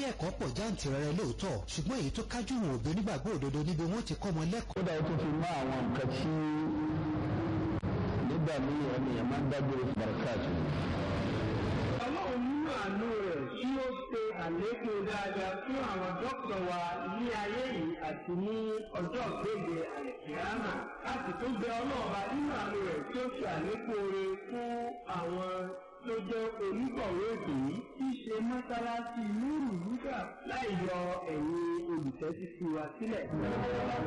ẹ̀kọ́ pọ̀ jáǹtìrẹrẹ lóòótọ́ ṣùgbọ́n èyí tó kájú wọn òbí onígbàgbọ́ òdodo níbi wọ́n ti kọ́ ọmọ lẹ́kọ̀ọ́. kódà ó tún fi mọ́ àwọn nǹkan tí nígbà míì ènìyàn máa ń dágbére fún barakatu. ọlọ́run nínú àánú rẹ̀ tí ó ṣe àlékún dáadáa fún àwọn dókítà wa ní ayé yìí àti ní ọjọ́ ìgbéde àìsíámà láti tún bẹ ọlọ́ọ̀ba nínú àánú rẹ̀ tí ó ṣe àlékún oore fún àwọn tó jẹ́ onígbọ̀wé ètò yìí tí í ṣe mọ́sálásí lóòrùn lúgà láì yọ ẹ̀yin olùtẹ́sí sí wa sílẹ̀.